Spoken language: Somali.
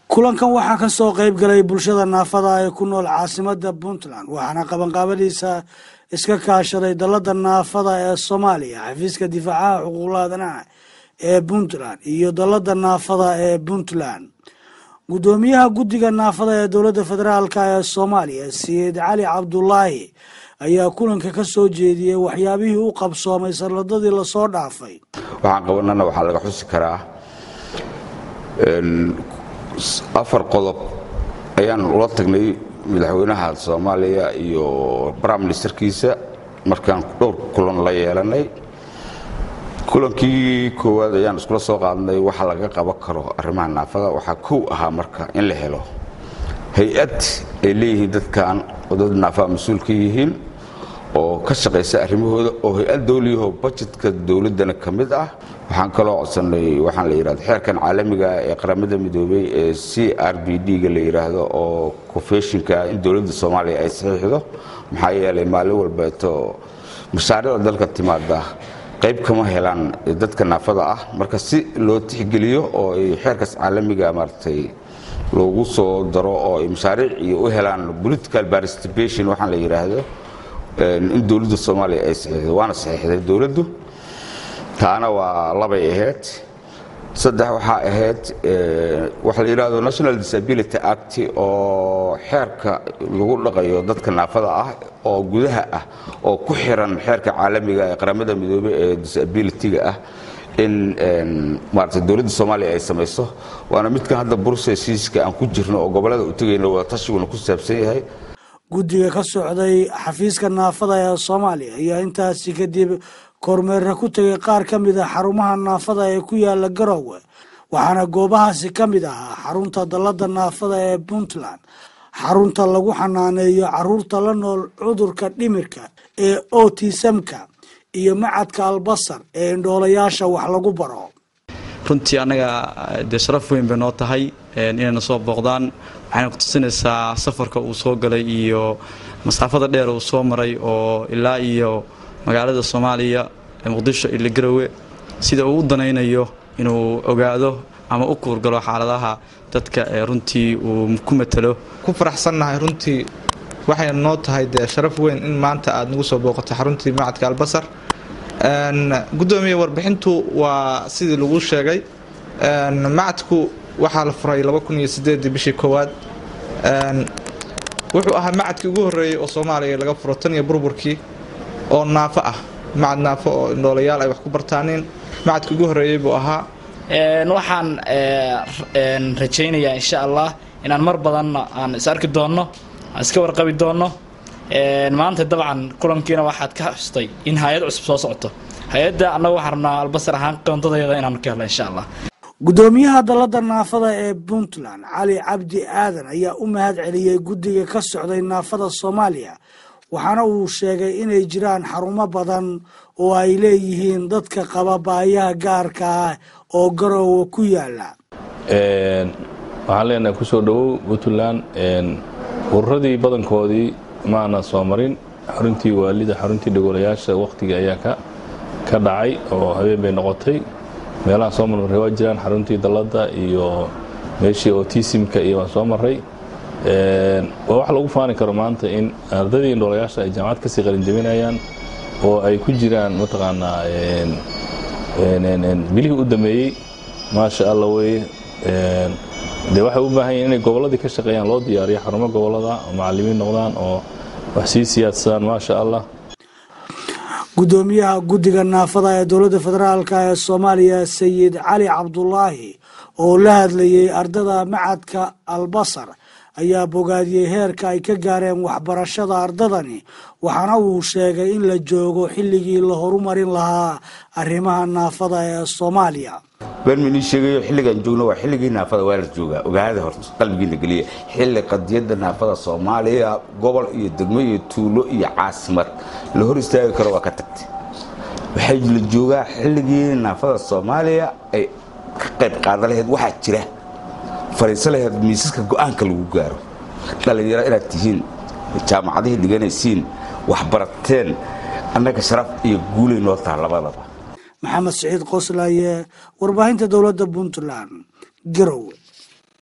kulankan waxaa ka soo qayb galay bulshada naafada ee ku nool caasimada puntland waxaana qabanqaabadiisa iska kaashaday dalada naafada ee soomaaliya xafiiska difaacaha xuquuqlaadanaha ee puntland iyo dalada naafada ee puntland gudoomiyaha guddiga naafada ee dowladda federaalk ee soomaaliya sayid cali cabdulaahi ayaa kulanka ka soo jeediyey waxyaabihii u qabsoomay sanadadii lasoo dhaafay waxaan qabanana waxaa laga xusi karaa afar qodob ayaan ula tagnay madaxweynaha soomaaliya iyo prime ministerkiisa markaan dhowr kulan la yeelanay kulankii koowaad ayaan iskula soo qaadnay waxa laga qaban karo arrimaha naafada waxaa kow ahaa marka in la helo hay-ad ay leeyihiin dadkan oo dad naafaa mas-uul ka yihiin oo ka shaqaysa arrimahooda oo hay-ad dowliyaho bajetka dowladdana ka mid ah waxaan kaloo codsanay waxaan la yidhahdo xeerkan caalamiga ee qaramada midoobey ee c r b d-ga la yidhaahdo oo confeshinka in dowladda soomaaliya ay saxiixdo maxaa yeelay maalin walbeeto mashaariicda dalka timaada qayb kama helaan dadka naafada ah marka si loo tixgeliyo oo ay xeerkaas caalamiga maaragtay loogu soo daro oo ay mashaariic iyo u helaan political participation waxaan la yidhaahdo in dowladda soomaaliya ay saxiixdo waana saxiixday dowladdu taana waa labay ahayd saddex waxaa ahayd waxa la yidhahdo national disability act oo xeerka lagu dhaqayo dadka naafada ah oo gudaha ah oo ku xiran xeerka caalamiga ee qaramada midoobey ee disabilityga ah in maarata dowladda soomaaliya ay samayso waana midkan hadda bursesiiska aan ku jirno oo gobollada u tegayno wadatashigoona ku saabsan yahay guddiga ka socday xafiiska naafada ee soomaaliya ayaa intaasi kadib kormeera ku tegay qaar ka mid a xarumaha naafada ee ku yaala garowe waxaana goobahaasi ka mid ahaa xarunta dalada naafada ee puntland xarunta lagu xanaaneeyo caruurta la nool cudurka dhimirka ee otisamka iyo macadka albasar ee indhoolayaasha wax lagu baro runtii annaga dee sharaf weyn bay noo tahay inayna soo booqdaan waxayna ku tusinaysaa safarka uu soo galay iyo masaafada dheer uu soo maray oo ilaa iyo magaalada soomaaliya muqdisho ilo garowe sida uu u danaynayo inuu ogaado ama u kuurgalo xaaladaha dadka ee runtii uu ku matalo ku faraxsannahay runtii waxay noo tahay dee sharaf weyn in maanta aad nagu soo booqato xaruntii macadka albasar gudoomiye warbixintu waa sidii lagu sheegay macadku waxaa la furay bishii koowaad wuxuu ahaa macadkii ugu horeeyey oo soomaaliya laga furo tan iyo burburkii oo naafo ah macad naafo oo indhoolayaal ay wax ku bartaaniin macadkii ugu horeeyey buu ahaa waxaan rajaynayaa insha allah inaan mar badanna aan is arki doonno aan iska warqabi doonno maanta dabcan kulankiina waxaad ka xustay in hay-ad cusub soo socoto hay-adda annaga waxaan rabnaa albasar ahaan qoondadeeda inaanu ka helno insha allah gudoomiyaha dalada naafada ee puntland cali cabdi aadan ayaa u mahad celiyey guddiga ka socday naafada soomaaliya waxaana uu sheegay inay jiraan xarumo badan oo ay leeyihiin dadka qaba baayaha gaarka ah oo garoowa ku yaala waxaan leenahay kusoo dhowow puntland ururadii badankoodii maana soo marin xaruntii waalida xaruntii dhagoolayaasha wakhtiga ayaa ka dhacay oo habeen bay noqotay meelaha soo marmarray waa jiraan xaruntii dalladda iyo meeshii otisimka iyo waan soo marray waa wax lagu faani karo maanta in ardadii indhoolayaasha ay jaamacad kasii qalinjabinayaan oo ay ku jiraan mataqaanaa bilihii u dameeyey maasha alla weye dee waxay u baahan yihin inay gobolladii ka shaqeeyaan loo diyaariyo xarumo gobollada oo macallimiin noqdaan oo wax sii siyaadsadaan maasha allah gudoomiyaha guddiga naafada ee dowladda federaalk ee soomaaliya sayid cali cabdulaahi oo la hadlayey ardada macadka albasar ayaa bogaadiyey heerka ay ka gaareen waxbarashada ardadani waxaana uu sheegay in la joogo xilligii la horumarin lahaa arrimaha naafada ee soomaaliya beenminii sheegayo xilligaan joogno waa xilligii naafada waa la joogaa ogaada horta qalbigiina geliya xilli qadiyadda naafada soomaaliya gobol iyo degmo iyo tuulo iyo caasimad la hor istaagi karo waa ka tagtay waxay la joogaa xilligii naafada soomaaliya ay ka qayb qaadan lahayd waxaa jira fariiso lahayd miisaska go-aanka lagu gaaro dhallinyaro inaad tihiin jaamacadihii dhiganaysiin waxbarateen annaga sharaf iyo guulay noo taha labadaba maxamed siciid qoslaaye warbaahinta dowladda puntland garowe